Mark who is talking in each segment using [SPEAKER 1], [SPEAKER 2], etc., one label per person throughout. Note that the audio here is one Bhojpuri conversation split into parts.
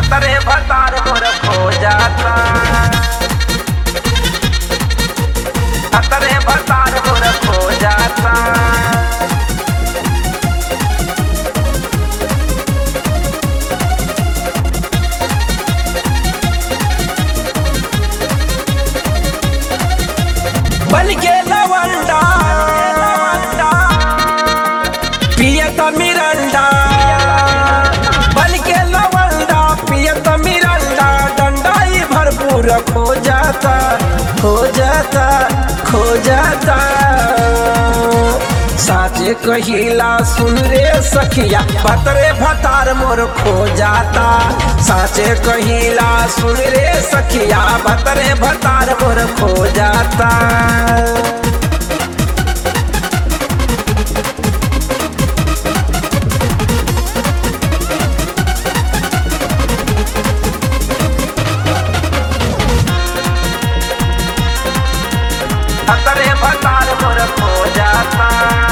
[SPEAKER 1] भतरे भतार मोर खो जाता भतरे भतार मोर खो जाता बन के लवंडा पियत मिरंडा बन के लवंडा पियत मिरंडा डंडाई भरपूर खो जाता खो जाता खो जाता साचे कहिला सुन रे सखिया भतरे भतार मोर खो जाता साचे कहिला सुन रे सखिया भतरे भतार मोर खो जाता भतरे भतार मोर खो जाता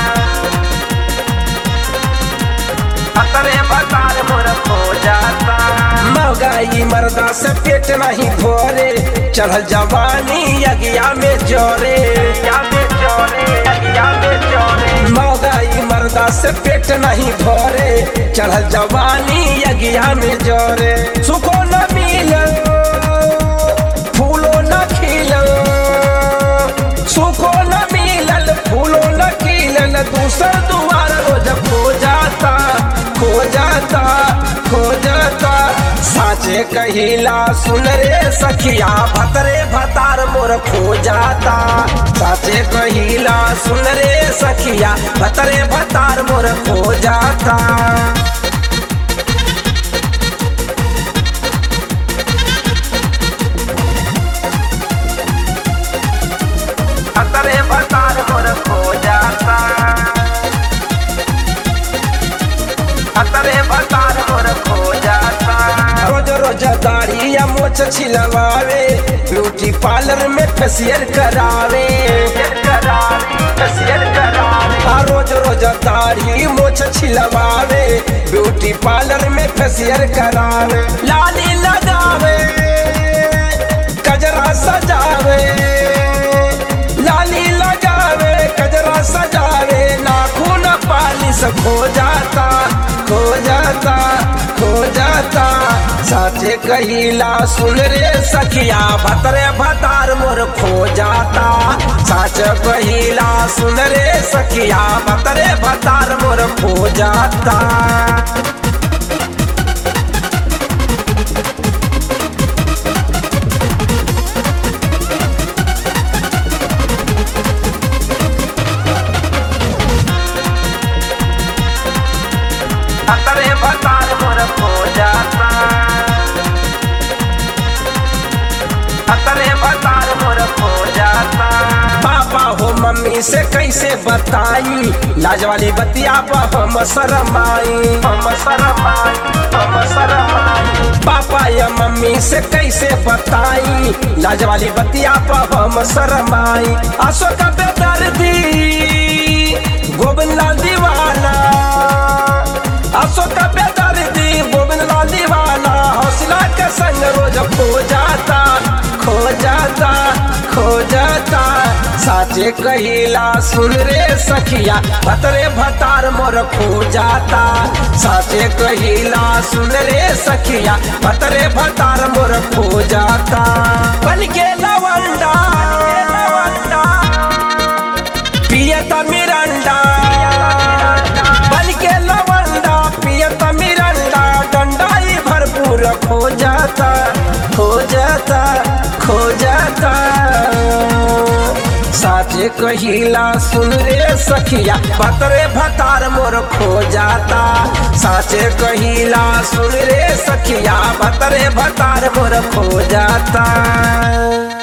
[SPEAKER 1] भतरे भतार मोर खो जाता महंगाई मर्दा से पेट नहीं भरे चढ़ल जवानी यगिया में जोरे यगिया में जोरे यगिया में जोरे महंगाई मर्दा से पेट नहीं भरे चढ़ल जवानी यगिया में जोरे सुखो न मिले फूलो न खिलो सुखो न मिलल फूलो न खिलल दूसर दुआर रोज खो जाता खो जाता खो जाता साचे कहिला सुन रे सखिया भतरे भतार मोर खो जाता साचे कहिला सुन रे सखिया भतरे भतार मोर खो जाता भतरे भतार मोर खो जाता भतरे भतार मोर खो जाता रोज रोज दाढ़ी या मोछ छिलवावे ब्यूटी पार्लर में फेसियल करावे फेसियल करावे आ रोज रोज दाढ़ी मोछ छिलवावे ब्यूटी पार्लर में फेसियल करावे लाली लगावे कजरा सजावे लाली लगावे कजरा सजावे नाखून पालिश खो जाता खो जाता खो जाता साचे कहिला सुन रे सखिया भतरे भतार मोर खो जाता साच कहिला सुन रे सखिया भतरे भतार मोर खो जाता भतरे भतार मोर खो जाता भतरे भतार मोर खो जाता पापा हो मम्मी से कैसे बताई लाज वाली बतिया पर हम शरमाई हम शरमाई हम शरमाई पापा या मम्मी से कैसे बताई लाज वाली बतिया पर हम शरमाई अशोक बेदर्दी गोविंद लाल दीवाना अशोक बेदर्दी गोविंद लाल दीवाना हौसला के संग रोज खो जाता खो जाता खो जाता साचे कहिला सुन रे सखिया भतरे भतार मोर खो जाता साचे कहिला सुन रे सखिया भतरे भतार मोर खो जाता बन के लवंडा पियत मिरंडा बन के लवंडा पियत मिरंडा डंडाई भरपूर खो जाता खो जाता खो जाता साचे कहिला सुन रे सखिया भतरे भतार मोर खो जाता साचे कहिला सुन रे सखिया भतरे भतार मोर खो जाता